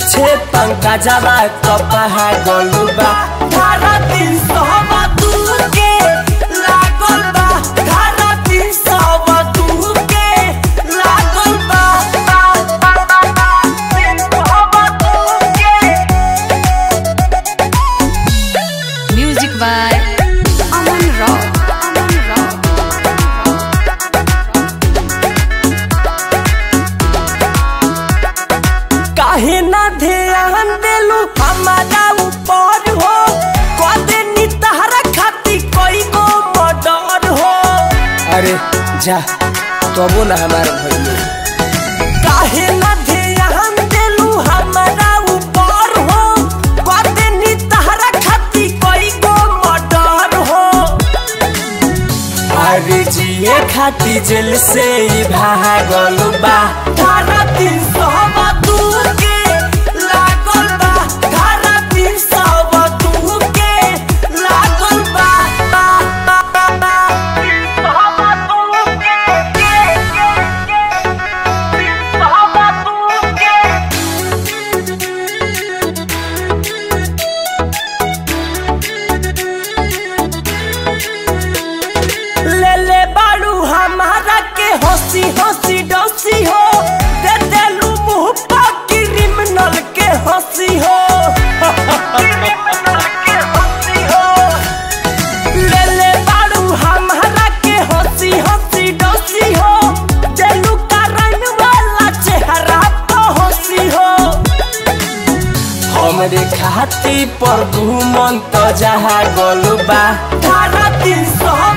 पीछे पंखा जावा कपहा गलुबा धारा तीन सौ तू के लागल बा धारा तीन सौ तू के लागल बा तीन सौ तू के Music by Aman Rock. Aman Rock. काहे ना ध्यान देलू हमारा ऊपर हो कदे नी तहरा खाती कोई गो मर्डर हो अरे जा तबो ना हमार भइले काहे ना ध्यान देलू हमारा ऊपर हो कदे नी तहरा खाती कोई गो मर्डर हो अरे जिए खाती जेल से ही भागल बा धारा तीन सौ तू के लागल बा धारा तीन सौ तू के लागल बा बा बा बा बा तीन सौ तू के के के के तीन सौ तू के ले ले बाड़ू हमारा के हंसी हंसी डोसी हो दे देलू मुंह पर क्रिमिनल के हंसी हो ले ले बाड़ू हमारा के हंसी हंसी डोसी हो देलू कारण वाला चेहरा तो हंसी हो हमरे खाती पर घूमन तो जहा गलबा धारा तीन सौ